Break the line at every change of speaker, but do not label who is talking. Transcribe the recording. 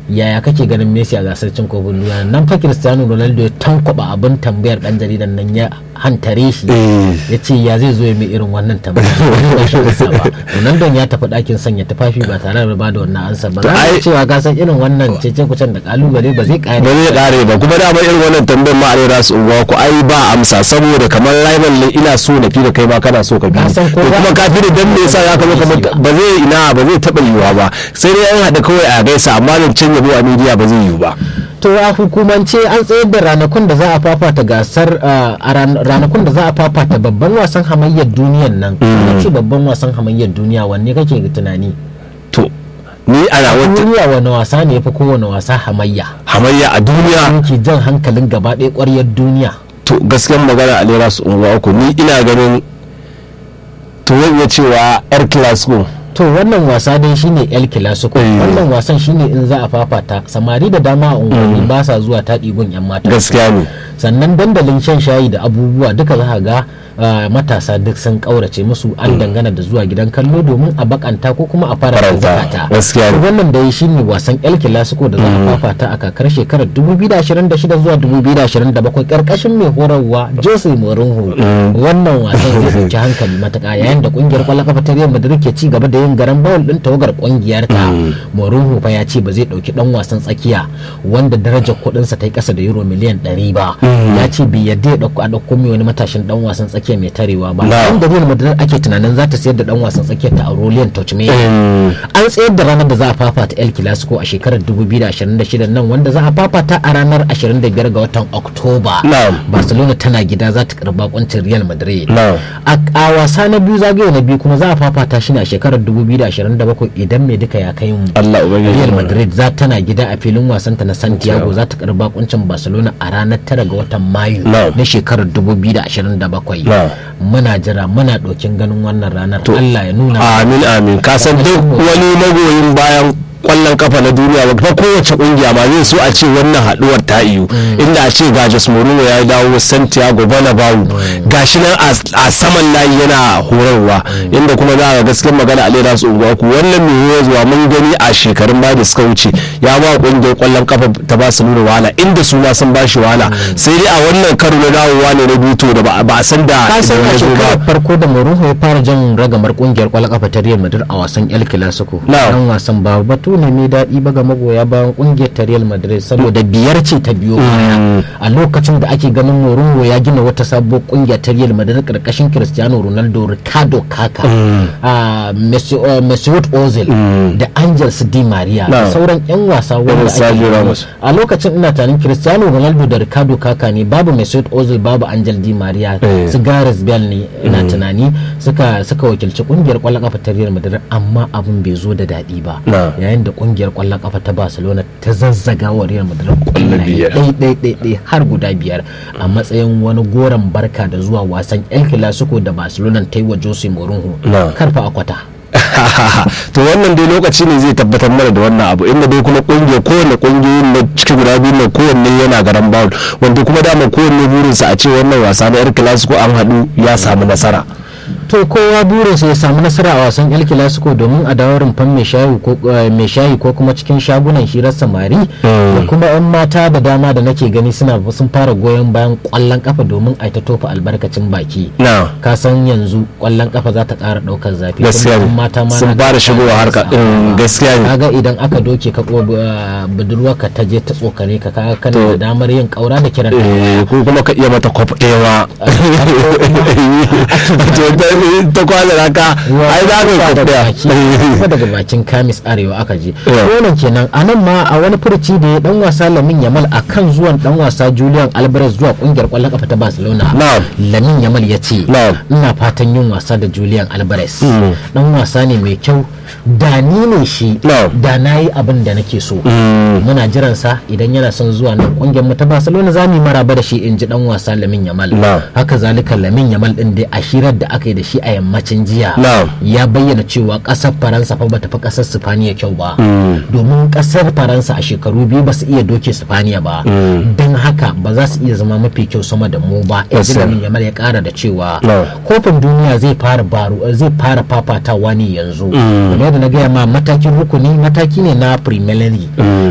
yaya kake ganin Messi a gasar cin kofin duniya nan fa Cristiano Ronaldo ya tankwaba abin tambayar dan jaridan nan ya hantare shi ya ce ya zai zo ya mai irin wannan tambayar ba shi ansa ba Ronaldo ya tafi ɗakin sanya tufafi ba tare da ba da wannan ansa ba za a cewa gasar irin wannan cece kucen da kalubale ba zai kare
ba zai kare ba kuma dama irin wannan tambayar ma a su unguwa ku ai ba amsa saboda kamar rival ne ina so na fi da kai ma kana so ka bi ko kuma ka fi da dan me yasa ya kama ba zai ina ba zai taba yiwa ba sai dai an haɗa kawai a gaisa amma zancen yabo a media ba zai yiwu ba
to a hukumance an tsayar da ranakun da za a fafata gasar a ranakun da za a fafata babban wasan hamayyar duniyan nan ce babban wasan hamayyar duniya wanne kake tunani
to ni ana
wata duniya wani wasa ne yafi kowane wasa hamayya
hamayya a duniya
ke jan hankalin gaba ɗaya ƙwaryar duniya
to gaskiyar magana a lera su unguwa uku ni ina ganin to zan iya cewa yar clasico
to wannan wasa dai shine el clasico wannan wasan shine in za a fafata samari da dama a unguwanni ba sa zuwa taɗi gun yan mata
gaskiya ne
sannan dandalin shan shayi da abubuwa duka za ga matasa duk sun kaurace musu an dangana da zuwa gidan kallo domin a bakanta ko kuma a fara zakata wannan da shine wasan el clasico da za a fafata a kakar shekarar 2026 zuwa 2027 karkashin mai horarwa jose mourinho wannan wasan zai dauki hankali matuƙa yayin da kungiyar kwallon kafa ta real madrid ke ci gaba da yin garan bawul din tawagar kungiyar ta mourinho fa ya ce ba zai dauki dan wasan tsakiya wanda darajar kuɗinsa ta yi kasa da euro miliyan 100 ba ya ce bai yadda ya dauko a dauko mai wani matashin dan wasan tsakiya mai tarewa ba dan da Real Madrid ake tunanin za ta sayar da dan wasan tsakiyar ta Aurelien Tchouameni an tsayar da ranar da za a fafata El Clasico a shekarar 2026 nan wanda za a fafata a ranar 25 ga watan Oktoba Barcelona tana gida za ta karba kuncin Real Madrid a wasa na biyu zagaye na biyu kuma za a fafata shi ne a shekarar 2027 idan mai duka ya kai mu Real Madrid za tana gida a filin wasanta na Santiago za ta karba kuncin Barcelona a ranar 9 ga watan Mayu na shekarar 2027 muna jira muna ɗokin ganin wannan ranar Allah ya nuna
amin amin ka san duk wani magoyin bayan kwallon kafa na duniya ba kowace kungiya ma zai so a ce wannan haduwar ta iyo inda a ce ga Jos Mourinho ya dawo Santiago Bernabeu gashi nan a saman layi yana horarwa inda kuma za ga gaskiyar magana a lera su unguwa ku wannan mai zuwa mun gani a shekarun baya da suka wuce ya ba kungiyar kwallon kafa ta ba su nuna wahala inda su ma sun ba shi wahala sai dai a wannan karo na dawowa ne na buto da ba a san da
ka san a shekarar farko da Mourinho ya fara jan ragamar kungiyar kwallon kafa ta Real Madrid a wasan El Clasico dan wasan ba batu ne mai daɗi ba ga magoya bayan kungiyar ta Real Madrid saboda biyar ce ta biyo baya a lokacin da ake ganin Mourinho ya gina wata sabuwar kungiya ta Real Madrid karkashin Cristiano Ronaldo Ricardo Kaka Mesut Ozil da Angels Di Maria da sauran yan wasa wanda ake a lokacin ina tanin Cristiano Ronaldo da Ricardo Kaka ne babu Mesut Ozil babu Angel Di Maria su Gareth Bale ne ina tunani suka suka wakilci kungiyar kwallon kafa ta Real Madrid amma abin bai zo da daɗi ba yayin da kungiyar kwallon kafa ta Barcelona ta zazzaga wa Real Madrid kwallaye ɗai har guda biyar a matsayin wani goron barka da zuwa wasan El Clasico da Barcelona ta yi wa Jose Mourinho karfa akwata
to wannan dai lokaci ne zai tabbatar mana da wannan abu inda dai kuma kungiya kowane kungiyoyin na cikin guda biyu na kowanne yana garan bawul wanda kuma dama kowanne burinsa a ce wannan wasa na yar clasico an haɗu ya samu nasara
to kowa burinsa ya samu nasara a wasan el clasico domin a dawo rumfan mai shayi ko kuma cikin shagunan hirar samari da kuma yan mata da dama da nake gani suna sun fara goyon bayan kwallon kafa domin a ta tofa albarkacin baki ka san yanzu kwallon kafa za ta kara daukar zafi
gaskiya
mata ma
sun fara shigowa harka gaskiya ne
kaga idan aka doke ka budurwa ka ta je ta tsokane ka kaga kana da damar yin kaura da kiran
ko kuma ka iya mata kwaf ɗewa ta kwana raka ai za ka
tafiya daga bakin kamis arewa aka je wannan kenan a nan ma a wani furci da ya dan wasa lamin yamal a kan zuwan dan wasa julian alvarez zuwa kungiyar kwallon kafa ta barcelona lamin yamal ya ce ina fatan yin wasa da julian alvarez dan wasa ne mai kyau da ni ne shi da na yi abin da nake so muna jiran sa idan yana son zuwa nan kungiyar mu ta barcelona za mu yi maraba da shi in ji dan wasa lamin yamal haka zalika lamin yamal din dai a shirar da aka yi da shi a yammacin jiya ya bayyana cewa kasar faransa fa bata fi kasar sifaniya kyau ba domin kasar faransa a shekaru biyu ba su iya doke sifaniya ba don haka ba za su iya zama mafi kyau sama da mu ba lamin yamal ya kara da cewa kofin duniya zai fara baro zai fara fafatawa ne yanzu kamar da na gaya ma matakin rukuni mataki ne na premier league